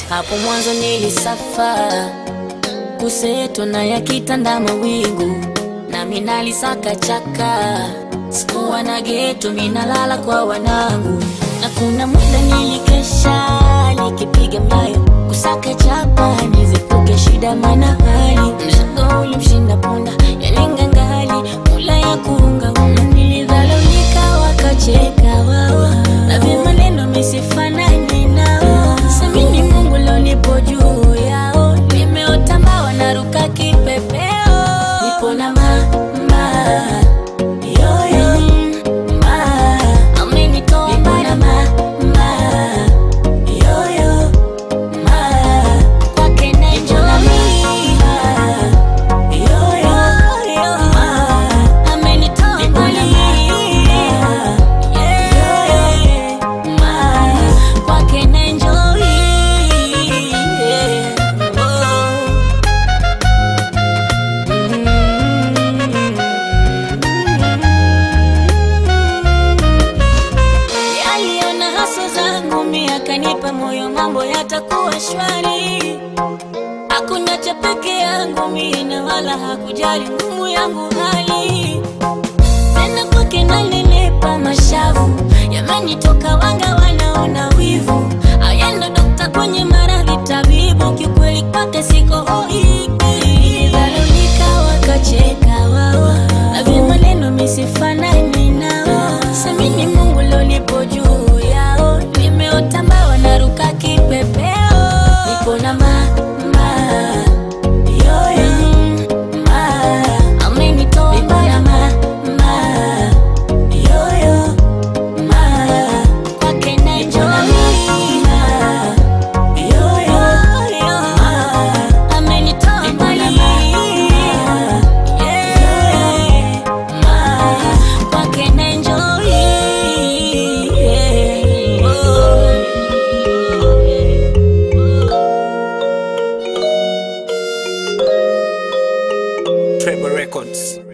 Hapo mwanzo nilisafa kuseto na yakitanda mawingu, nami nalisaka chaka, sikuwa na geto, minalala kwa wanangu, na kuna muda nilikesha nikipiga mlayo kusaka chapa nizepuke shida, mana hali mzigo ulimshinda punda yalingangali mula ya kuunga una nilidhalaulika, wakacheka wao na vimaneno misifanani nao, samini Mungu lonipo juu yao, nimeota mbawa naruka kipepeo, nipo na mama yoyo ma amenitoa mbali mama yoyo ma kwake na enjoy yoyo ma amenitoa mbali yeah, ma kwake na enjoy yeah, oh. Aliona haso zangu mia akanipa moyo, mambo yatakuwa shwari. Hakuna peke yangu mie na wala hakujali ngumu yangu hali tena, kwake nalilipa mashavu yamenitoka, wanga wanaona wivu. Ayendo dokta kwenye maradhi, tabibu kiukweli kwake siko hoi. Nilidhalilika wakacheka wao na vimaneno misifanani nao, samini Mungu lonipo juu yao, nimeota mbawa naruka kipepeo, nipo na mama yoyo ma amenitoa mbali mama yoyo ma kwake na enjoy yoyo ma amenitoa mbali yeah ma kwake na enjoy yeah. oh. Treble Records.